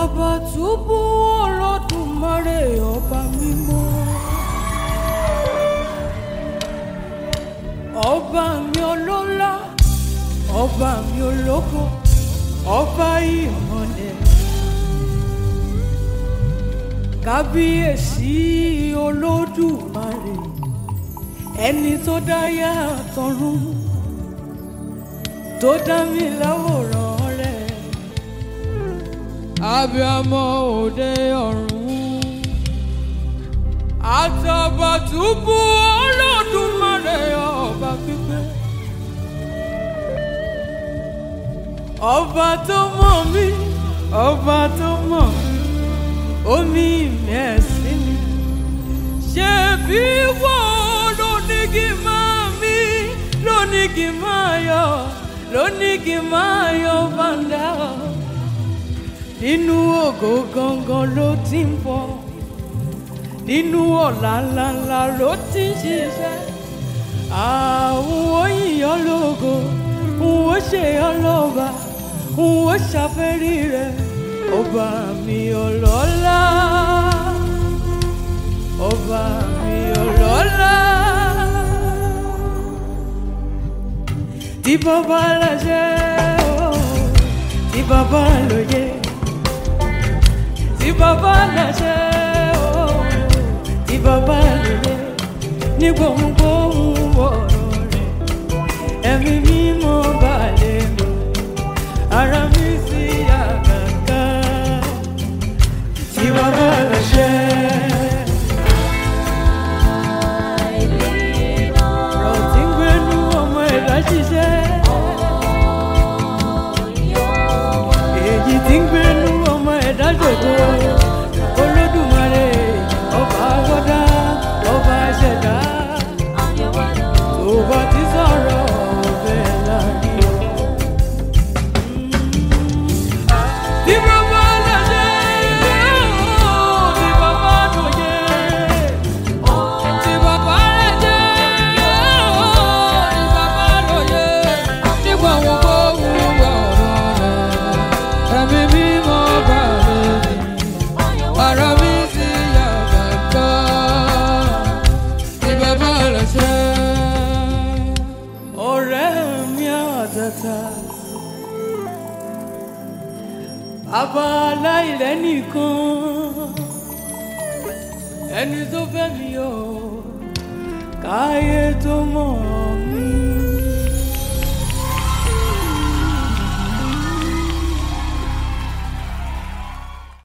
Àtàbàtúbú Olódùmarè ọba mímọ́. Ọba mi ọlọ́lá, ọba mi ológo, ọba ìmọ̀lẹ̀. Kábíyèsí Olódùmarè, ẹni tó dá yá àtọ̀run, tó dá mi láwòrán rẹ̀. Abiyamọ òde ọ̀run. Àtàbàtúbú Olódùmarè ọba pípẹ́. Ọba tó mọ̀ mí, ọba tó mọ̀ mí, omi ìmẹ̀sí mi. Ṣebí wọ́n ló ní kí n máa mí, ló ní kí n máa yọ̀, ló ní kí n máa yọ̀ bàndà nínú ògo gangan ló ti ń bọ̀ nínú ọ̀la ńláńlá ló ti ń ṣiṣẹ́ àwọn òyìnbó lógo n ó ṣe ọlọ́ba n ó ṣàfẹ́rí rẹ̀ ọba mi ọlọ́lá ọba mi ọlọ́lá tí bàbá láṣẹ ó tí bàbá lóye tí bàbá láṣẹ ó tí bàbá lóye ní gbohùngbohùn ọ̀rọ̀ rẹ̀ ẹ̀mí mímọ́ balẹ̀ mi ara mi sì yá kàkà tí bàbá láṣẹ. ọ̀rọ̀ tí ń gbénú ọmọ ẹ̀dá ṣiṣẹ́ èyí tí ń gbénú ọmọ ẹ̀dá ṣògo olódùmarè ọba agbọ́dá ọba ṣẹ̀dá tó bá ti sọ̀rọ̀ ọ̀bẹ láàrin. Tí bàbá láṣẹ, tí bàbá lóye, tí bàbá láṣẹ, tí bàbá lóye, tí gbọ̀ngbò wù ọ̀rọ̀ rẹ̀, ẹ̀mí mímọ́ bá lóye, ara mi sì yà bàtà, tí bàbá láṣẹ. Ọ̀rẹ́ mi àtàtà àbá aláìlẹ́ nìkan ẹni tó fẹ́ mi o káyé tó mọ̀